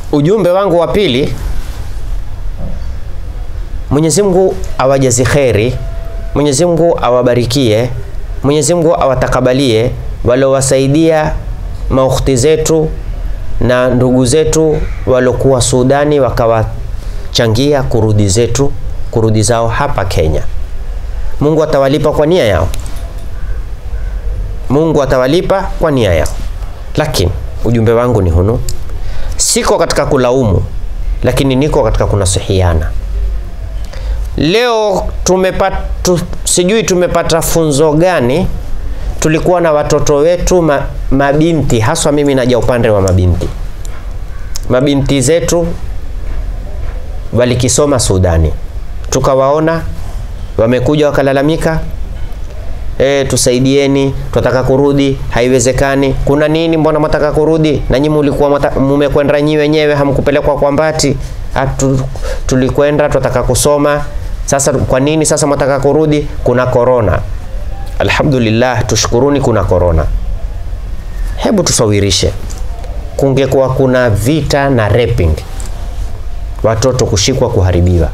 ujumbe wangu wa pili, Mwenyezi Mungu awajazi kheri, Mwenyezi Mungu awabarikie, Mwenyezi Mungu awatakabalie waliowasaidia maukhti zetu na ndugu zetu waliokuwa Sudani wakawachangia kurudi zetu kurudi zao hapa Kenya. Mungu atawalipa kwa nia yao, Mungu atawalipa kwa nia yao. Lakini ujumbe wangu ni hunu, siko katika kulaumu, lakini niko katika kunasihiana. Leo tumepata tu, sijui tumepata funzo gani. Tulikuwa na watoto wetu ma, mabinti, haswa mimi naja upande wa mabinti. Mabinti zetu walikisoma Sudani, tukawaona wamekuja wakalalamika, e, tusaidieni, tunataka kurudi, haiwezekani. Kuna nini? Mbona mwataka kurudi? Na nyinyi mlikuwa mmekwenda nyi wenyewe, hamkupelekwa kwa Mbati. Atu, tulikwenda tunataka kusoma. Sasa kwa nini sasa mwataka kurudi? Kuna korona. Alhamdulillah, tushukuruni, kuna korona. Hebu tusawirishe, kungekuwa kuna vita na raping, watoto kushikwa, kuharibiwa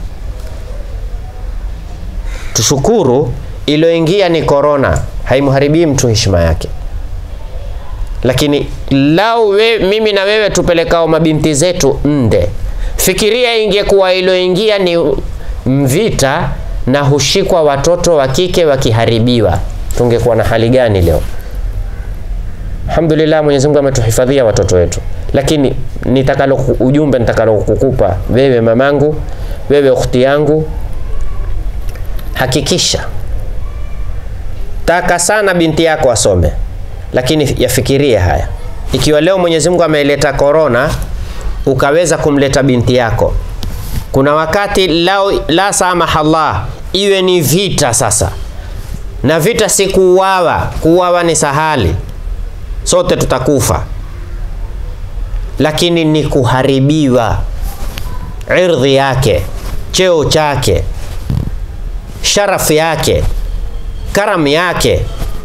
Tushukuru iliyoingia ni korona, haimharibii mtu heshima yake. Lakini lau we, mimi na wewe tupelekao mabinti zetu nde, fikiria ingekuwa iliyoingia ni mvita na hushikwa watoto wa kike wakiharibiwa, tungekuwa na hali gani leo? Alhamdulillah, Mwenyezi Mungu ametuhifadhia watoto wetu, lakini nitakalo ujumbe nitakalo kukupa wewe mamangu, wewe ukhti yangu Hakikisha taka sana binti yako asome, lakini yafikirie haya. Ikiwa leo Mwenyezi Mungu ameleta korona, ukaweza kumleta binti yako, kuna wakati lao, la samaha Allah, iwe ni vita sasa, na vita si kuuawa. Kuuawa ni sahali, sote tutakufa, lakini ni kuharibiwa irdhi yake, cheo chake sharafu yake, karamu yake,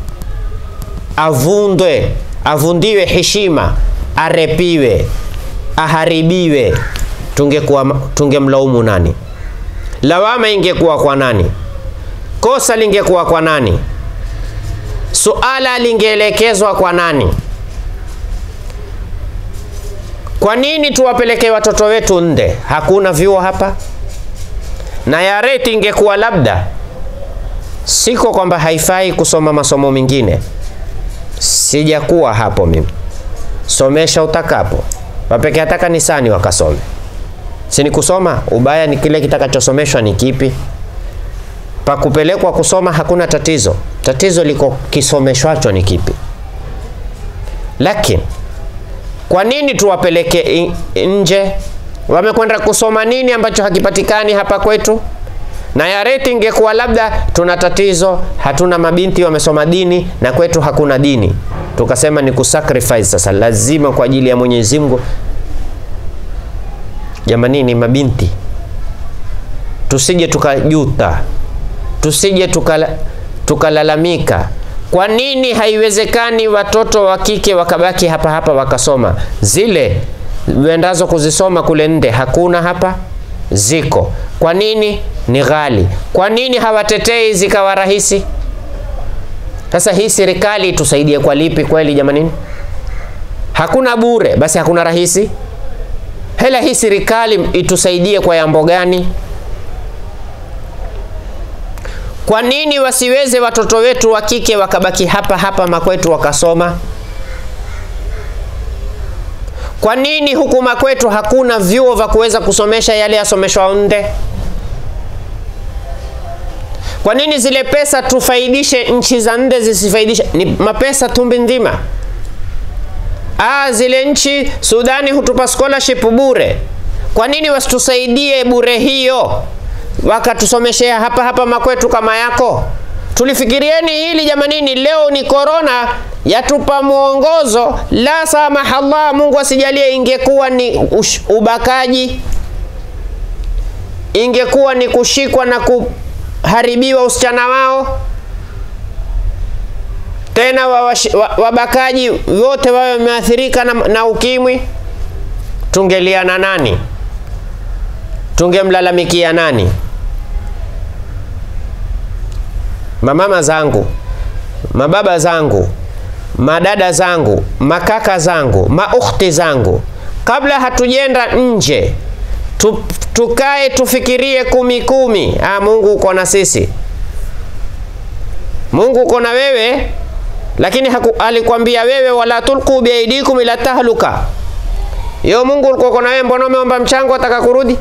avundwe, avundiwe heshima, arepiwe, aharibiwe. Tungekuwa tungemlaumu nani? Lawama ingekuwa kwa nani? Kosa lingekuwa kwa nani? Suala lingeelekezwa kwa nani? Kwa nini tuwapelekee watoto wetu nde? Hakuna vyuo hapa na ya reti ingekuwa labda, siko kwamba haifai kusoma masomo mengine, sijakuwa hapo mimi. Somesha utakapo, wapeke hata kanisani wakasome, sini kusoma. Ubaya ni kile kitakachosomeshwa ni kipi? Pakupelekwa kusoma hakuna tatizo, tatizo liko kisomeshwacho ni kipi. Lakini kwa nini tuwapeleke nje? Wamekwenda kusoma nini ambacho hakipatikani hapa kwetu? Na ya reti ingekuwa labda tuna tatizo, hatuna mabinti wamesoma dini na kwetu hakuna dini, tukasema ni kusacrifice sasa, lazima kwa ajili ya Mwenyezi Mungu. Jamanini mabinti, tusije tukajuta, tusije tukalalamika tuka kwa nini haiwezekani watoto wa kike wakabaki hapa hapa wakasoma zile wendazo kuzisoma kule nde hakuna hapa, ziko. Kwa nini? Ni ghali. Kwa nini hawatetei zikawa rahisi? Sasa hii serikali itusaidie kwa lipi kweli jamanini? Hakuna bure, basi hakuna rahisi. Hela hii serikali itusaidie kwa jambo gani? Kwa nini wasiweze watoto wetu wa kike wakabaki hapa hapa makwetu wakasoma? Kwa nini huku makwetu hakuna vyuo vya kuweza kusomesha yale yasomeshwa nde? Kwa nini zile pesa tufaidishe nchi za nde zisifaidishe? Ni mapesa tumbi nzima. Ah, zile nchi Sudani hutupa scholarship bure. Kwa nini wasitusaidie bure hiyo wakatusomeshea hapa hapa makwetu kama yako? Tulifikirieni hili jamanini. Leo ni korona yatupa mwongozo. La samaha Allah, Mungu asijalie, ingekuwa ni ush, ubakaji, ingekuwa ni kushikwa na kuharibiwa usichana wao, tena wabakaji wote wawe wameathirika na, na ukimwi. tungelia na nani? Tungemlalamikia nani? Mamama zangu, mababa zangu, madada zangu, makaka zangu, maukhti zangu, kabla hatujenda nje tu, tukae tufikirie kumi kumi. Ah, Mungu uko na sisi, Mungu uko na wewe, lakini haku, alikwambia wewe wala tulqu biaidikum ila tahluka. Yo Mungu ulikuwa uko na wewe, mbona umeomba mchango ataka kurudi?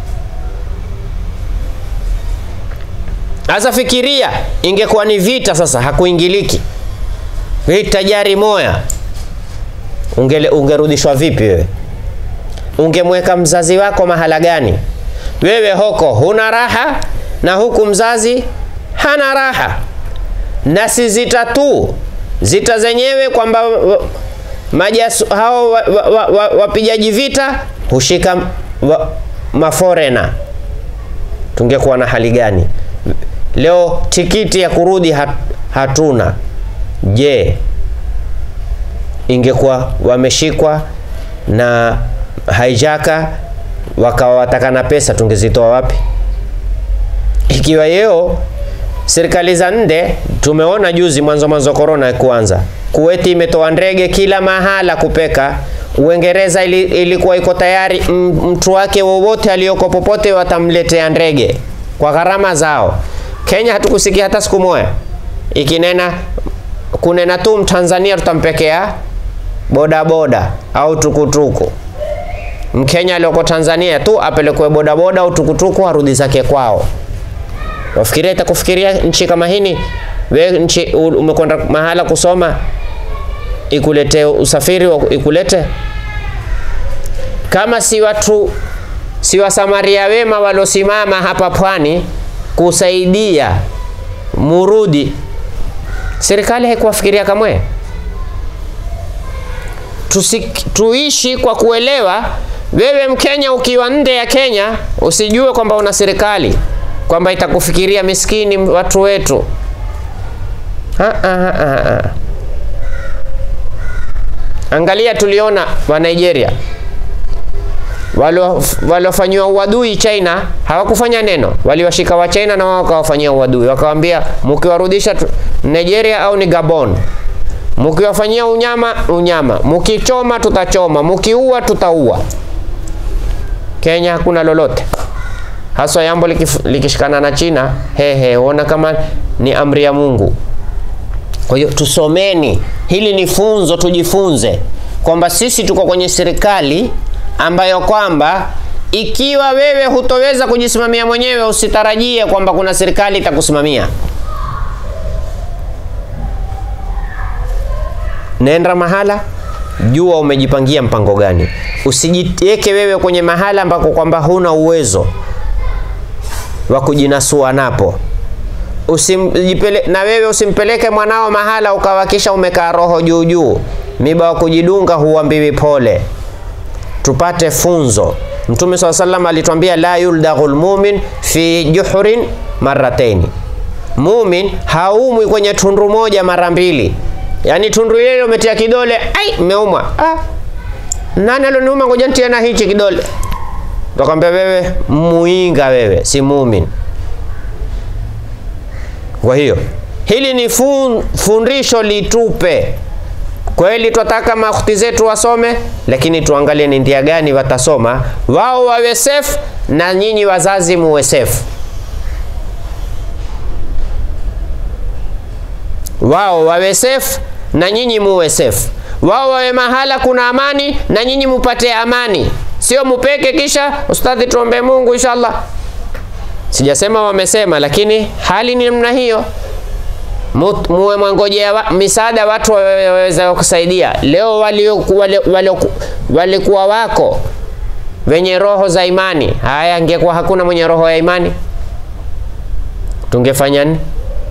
Sasa fikiria, ingekuwa ni vita sasa, hakuingiliki vita jari moya, ungele ungerudishwa vipi wewe? Ungemweka mzazi wako mahala gani? Wewe hoko huna raha na huku mzazi hana raha, na si zita tu zita zenyewe kwamba majasu hao wapijaji wa, wa, wa vita hushika wa, maforena. Tungekuwa na hali gani leo? Tikiti ya kurudi hat, hatuna. Je, ingekuwa wameshikwa na haijaka wakawa watakana pesa, tungezitoa wapi? Ikiwa yeo serikali za nde, tumeona juzi mwanzo mwanzo korona kuanza, Kuweti imetoa ndege kila mahala kupeka. Uingereza ili, ilikuwa iko tayari mtu wake wowote aliyoko popote watamletea ndege kwa gharama zao. Kenya hatukusikia hata siku moja ikinena kunena tu Mtanzania tutampekea bodaboda au tukutuku. Mkenya aliyoko Tanzania tu apelekwe bodaboda au tukutuku arudi zake kwao. Wafikiria itakufikiria nchi kama hini? We nchi umekwenda mahala kusoma ikulete usafiri wa ikulete kama si watu si wasamaria wema walosimama hapa pwani kusaidia murudi, serikali haikuwafikiria kamwe. Tusi, tuishi kwa kuelewa. Wewe Mkenya ukiwa nje ya Kenya usijue kwamba una serikali kwamba itakufikiria miskini watu wetu. Ha, ha, ha, ha. Angalia, tuliona wa Nigeria waliofanyiwa uadui China hawakufanya neno, waliwashika wa China na wao wakawafanyia uadui, wakawambia mkiwarudisha Nigeria au ni Gabon, mkiwafanyia unyama unyama, mkichoma tutachoma, mkiua tutaua. Kenya hakuna lolote haswa yambo likishikana na China, hehe, ona kama ni amri ya Mungu. Kwa hiyo tusomeni, hili ni funzo, tujifunze kwamba sisi tuko kwenye serikali ambayo kwamba ikiwa wewe hutoweza kujisimamia mwenyewe, usitarajie kwamba kuna serikali itakusimamia. Nenda mahala, jua umejipangia mpango gani. Usijiweke wewe kwenye mahala ambako kwamba huna uwezo wa kujinasua napo. Usimjipele, na wewe usimpeleke mwanao mahala ukawakisha umekaa roho juu juu, miba wa kujidunga huambiwi pole. Tupate funzo. Mtume swalla sallam alitwambia la yuldaghul mumin fi juhurin marrataini, mumin haumwi kwenye tundu moja mara mbili. Yaani tundu ile umetia kidole, ai, umeumwa. Ah, nani aloniuma? Ngoja nitie na hichi kidole. Tukwambia wewe muinga, wewe si mumin. Kwa hiyo hili ni fun, fundisho litupe kweli. Twataka makhti zetu wasome, lakini tuangalie ni ndia gani watasoma, wao wawe safe na nyinyi wazazi muwe safe. Wao wawe safe na nyinyi muwe safe. Wao wawe mahala kuna amani na nyinyi mupate amani, sio mupeke kisha ustadhi, tuombe Mungu inshallah. Sijasema wamesema, lakini hali ni namna hiyo. Muwe mwangojea wa, misaada watu waweza kusaidia. Leo walikuwa wali, wali wako wenye roho za imani, haya angekuwa hakuna mwenye roho ya imani, tungefanya nini?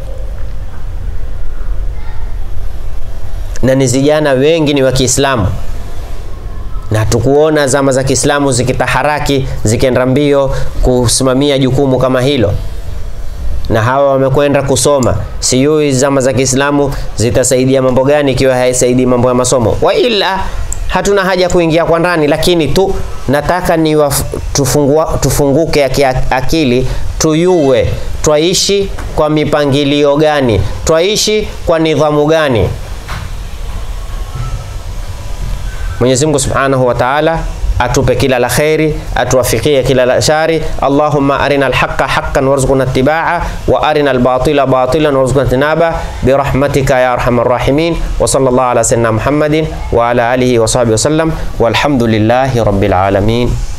Na ni vijana wengi ni wa Kiislamu na tukuona zama za Kiislamu zikitaharaki zikienda mbio kusimamia jukumu kama hilo, na hawa wamekwenda kusoma. Sijui zama za Kiislamu zitasaidia mambo gani ikiwa haisaidii mambo ya masomo. Wa ila hatuna haja kuingia kwa ndani, lakini tu nataka ni tufungua, tufunguke akili tuyue twaishi kwa mipangilio gani, twaishi kwa nidhamu gani. Mwenyezi Mungu Subhanahu wa Ta'ala atupe kila la kheri, atuwafikie kila la shari. Allahumma arina alhaqa haqqan warzuqna ittiba'a wa arina albatila batilan warzuqna tinaba birahmatika ya arhamar rahimin wa sallallahu ala sayyidina Muhammadin wa ala alihi wa sahbihi wa sallam walhamdulillahi rabbil alamin.